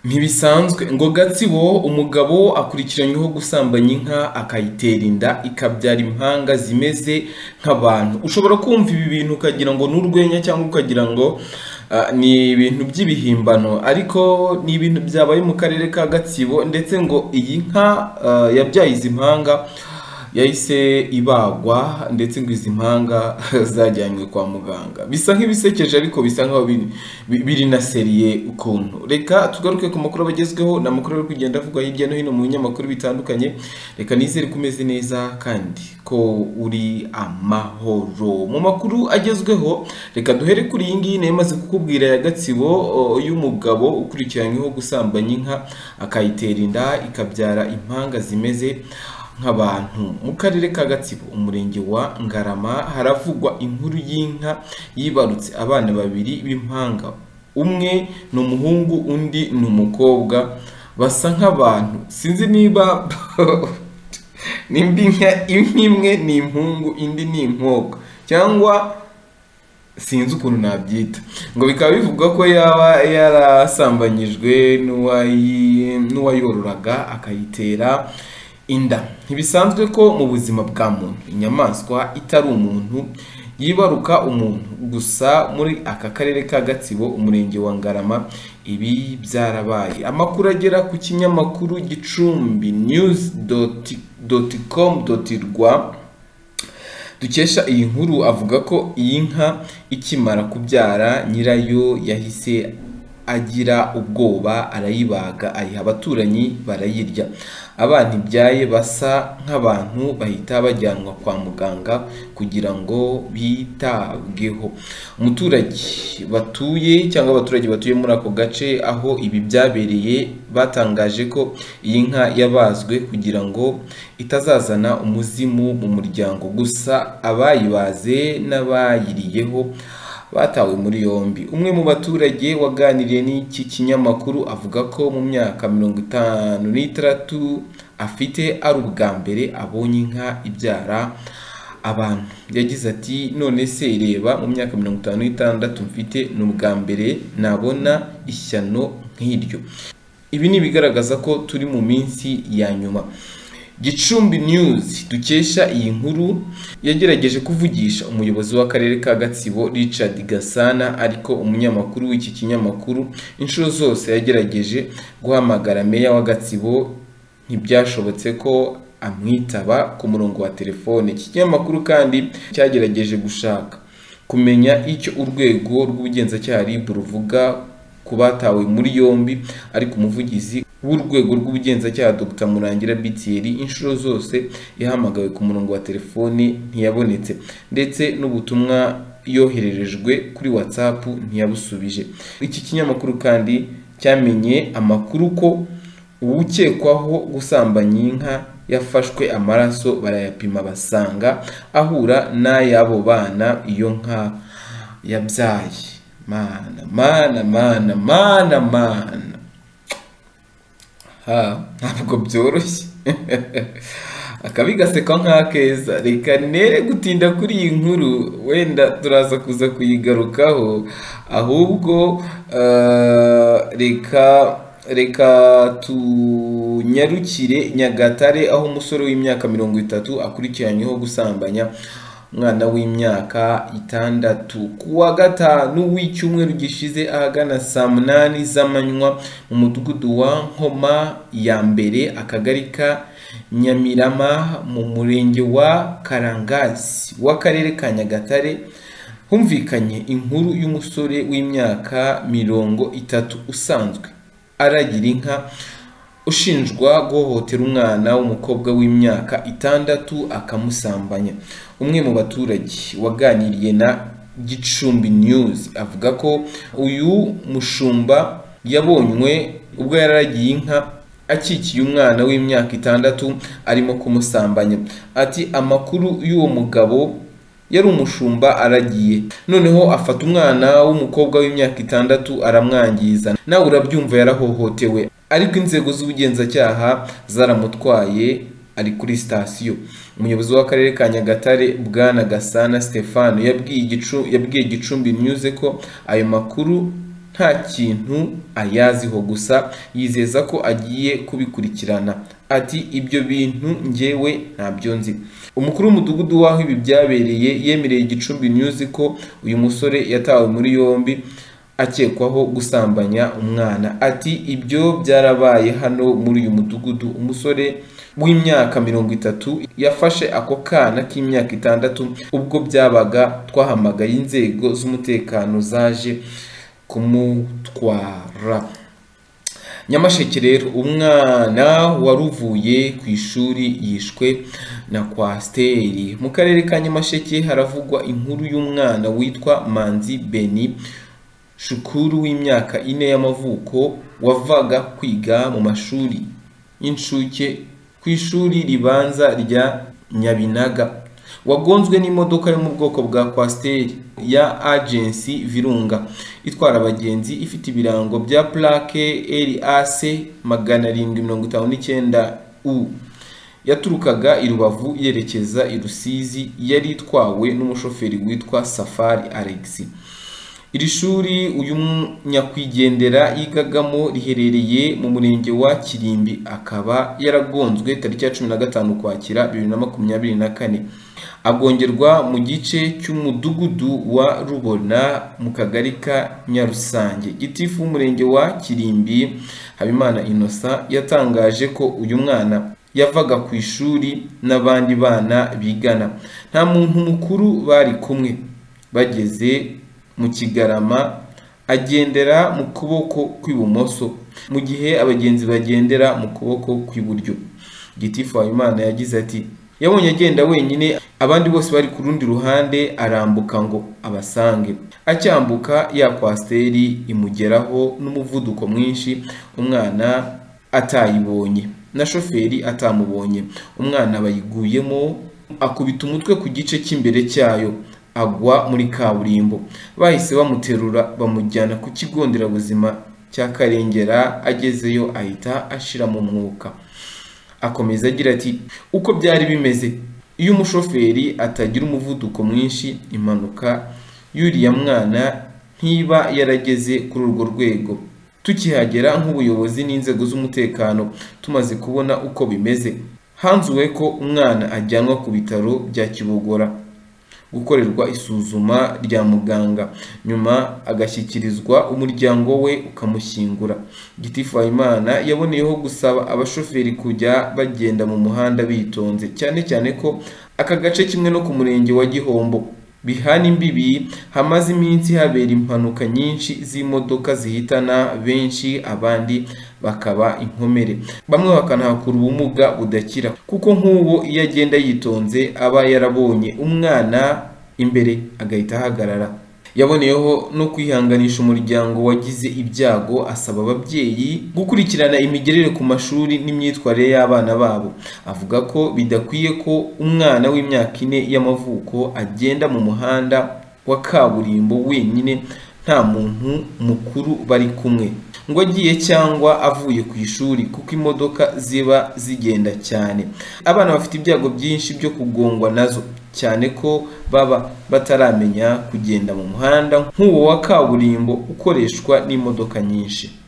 Ntibisanzwe ngo Gatsibo umugabo akurikiranyweho gusambanya inka akayitera inda ikabyara impanga zimeze nk'abantu, ushobora kumva ibi bintu ukagira ngo ni urwenya cyangwa ukagira ngo ah, ni ibintu by'ibihimbano ariko ni ibintu byabaye mu karere ka Gatsibo ndetse ngo iyi nka ah, yabyaye izi mpanga yahise ibagwa ndetse ngo izi mpanga zajyanywe kwa muganga bisa nk'ibisekeje ariko bisa nk'aho biri, bi- biri na seriye ukuntu reka tugaruke ku makuru abagezweho ni amakuru ari kugenda avugwa hirya no hino mu binyamakuru bitandukanye reka nizere ko umeze neza kandi ko uri amahoro mu makuru agezweho reka duhere kuri iyi ngiyi nayo imaze kukubwira ya Gatsibo o, y'umugabo ukurikiranyweho gusambanya inka akayitera inda ikabyara impanga zimeze nk'abantu mu karere ka gatsibo umurenge wa ngarama haravugwa inkuru y'inka yibarutse abana babiri b'impanga umwe ni umuhungu undi ni umukobwa basa nk'abantu sinzi niba nimba inka inka imwe ni impungu indi ni inkobwa cyangwa sinzi ukuntu nabyita ngo bikaba bivugwa ko yaba yarasambanyijwe n'uwayi- n'uwayororaga akayitera inda ntibisanzwe ko mu buzima bwa muntu inyamaswa itari umuntu yibaruka umuntu gusa muri aka karere ka gatsibo umurenge wa ngarama ibi byarabaye amakuru agera ku kinyamakuru gicumbi news doti doti com doti rwa dukesha iyi nkuru avuga ko iyi nka ikimara kubyara nyirayo yahise agira ubwoba arayibaga ayiha abaturanyi barayirya abana ibyaye basa nk'abantu bahita bajyanwa kwa muganga kugira ngo bitabweho umuturage batuye cyangwa abaturage batuye muri ako gace aho ibi byabereye batangaje ko iyi nka yabazwe kugira ngo itazazana umuzimu mu muryango gusa abayibaze n'abayiriyeho batawe muri yombi umwe mu baturage waganiriye n'iki kinyamakuru avuga ko mu myaka mirongo itanu n'itandatu afite ari ubwa mbere abonye inka ibyara abantu yagize ati none se reba mu myaka mirongo itanu n'itandatu mfite ni ubwa mbere nabona ishyano nk'iryo ibi ni ibigaragaza ko turi mu minsi ya nyuma Gicumbi News dukesha iyi nkuru yagerageje kuvugisha umuyobozi w'akarere ka Gatsibo Richard Gasana ariko umunyamakuru w'iki kinyamakuru inshuro zose yagerageje guhamagara meya wa Gatsibo ntibyashobotse ko amwitaba ku murongo wa telefone iki kinyamakuru kandi cyagerageje gushaka kumenya icyo urwego rw'ubugenzacyaha RIB ruvuga ku batawe muri yombi ariko umuvugizi w'urwego rw'ubugenzacyaha Dr Murangira Bitieri inshuro zose yahamagawe ku murongo wa telefoni ntiyabonetse ndetse n'ubutumwa yohererejwe kuri WhatsApp ntiyabusubije iki kinyamakuru kandi cyamenye amakuru ko uwukekwaho gusambanya inka yafashwe amaraso barayapima basanga ahura n'ay'abo bana iyo nka yabyaye mana mana mana mana mana ha ntabwo byoroshye akabi gaseka nk'akeza reka nere gutinda kuri iyi nkuru wenda turaza kuza kuyigarukaho ahubwo eh, reka reka tunyarukire nyagatare aho umusore w'imyaka mirongo itatu akurikiranyweho gusambanya umwana w'imyaka itandatu ku wa gatanu w'icyumweru gishize ahagana saa munani z'amanywa mu mudugudu wa nkoma ya mbere akagari ka nyamirama mu murenge wa karangazi w'akarere ka nyagatare humvikanye inkuru y'umusore w'imyaka mirongo itatu usanzwe aragira inka ushinjwa guhohotera umwana w'umukobwa w'imyaka itandatu akamusambanya umwe mu baturage waganiriye na gicumbi news avuga ko uyu mushumba yabonywe ubwo yararagiye inka akikiye umwana w'imyaka itandatu arimo kumusambanya ati amakuru y'uwo mugabo yari umushumba aragiye noneho afata umwana w'umukobwa w'imyaka itandatu aramwangiza nawe urabyumva yarahohotewe ariko inzego z'ubugenzacyaha zaramutwaye ari kuri sitasiyo umuyobozi w'akarere ka nyagatare bwana gasana stefano yabwiye Gicu- yabwiye gicumbi news ko ayo makuru nta kintu ayaziho gusa yizeza ko agiye kubikurikirana ati ibyo bintu njyewe ntabyo nzi umukuru w'umudugudu w'aho ibi byabereye yemereye igicumbi news ko uyu musore yatawe muri yombi akekwaho gusambanya umwana ati ibyo byarabaye hano muri uyu mudugudu umusore w'imyaka mirongo itatu yafashe ako kana k'imyaka itandatu ubwo byabaga twahamagaye inzego z'umutekano zaje kumutwara nyamasheke rero umwana wari uvuye ku ishuri yishwe na kwasiteri mu karere ka nyamasheke haravugwa inkuru y'umwana witwa manzi beni shukuru w'imyaka ine y'amavuko wavaga kwiga mu mashuri y'incuke ku ishuri ribanza rya nyabinaga wagonzwe n'imodoka yo mu bwoko bwa kwasiteri ya agensi virunga itwara abagenzi ifite ibirango bya plake rac magana arindwi mirongo itanu n'icyenda u yaturukaga i rubavu yerekeza i rusizi yari itwawe n'umushoferi witwa safari alexi iri shuri uyu nyakwigendera yigagamo riherereye mu murenge wa kirimbi akaba yaragonzwe tariki ya cumi na gatanu ukwakira bibiri na makumyabiri na kane abwongerwa mu gice cy'umudugudu wa rubona mu kagari ka nyarusange gitifu w'umurenge wa kirimbi habimana innocent yatangaje ko uyu mwana yavaga ku ishuri n'abandi bana bigana nta muntu mukuru bari kumwe bageze mu kigarama agendera mu kuboko kw'ibumoso mu gihe abagenzi bagendera mu kuboko kw'iburyo gitifu habimana yagize ati yabonye agenda wenyine abandi bose bari ku rundi ruhande arambuka ngo abasange acyambuka ya kwasiteri imugeraho n'umuvuduko mwinshi umwana atayibonye na shoferi atamubonye umwana bayiguyemo akubita umutwe ku gice cy'imbere cyayo agwa muri kaburimbo bahise bamuterura bamujyana ku kigo nderabuzima cya karengera agezeyo ahita ashira mu mwuka akomeza agira ati uko byari bimeze iyo umushoferi atagira umuvuduko mwinshi impanuka y'uriya mwana ntiba yarageze kuri urwo rwego tukihagera nk'ubuyobozi n'inzego z'umutekano tumaze kubona uko bimeze hanzuwe ko umwana ajyanwa ku bitaro bya kibogora gukorerwa isuzuma rya muganga nyuma agashyikirizwa umuryango we ukamushyingura gitifu habimana yaboneyeho gusaba abashoferi kujya bagenda mu muhanda bitonze cyane cyane ko aka gace kimwe no ku murenge wa gihombo bihana imbibi hamaze iminsi habera impanuka nyinshi z'imodoka zihitana benshi abandi bakaba inkomere bamwe bakanahakura ubumuga budakira kuko nk'uwo iyo agenda yitonze aba yarabonye umwana imbere agahita ahagarara yaboneyeho no kwihanganisha umuryango wagize ibyago asaba ababyeyi gukurikirana imigerere ku mashuri n'imyitwarire y'abana babo avuga ko bidakwiye ko umwana w'imyaka ine y'amavuko agenda mu muhanda wa kaburimbo wenyine nta muntu mukuru bari kumwe ngo agiye cyangwa avuye ku ishuri kuko imodoka ziba zigenda cyane abana bafite ibyago byinshi byo kugongwa nazo cyane ko baba bataramenya kugenda mu muhanda nk'uwo wa kaburimbo ukoreshwa n'imodoka nyinshi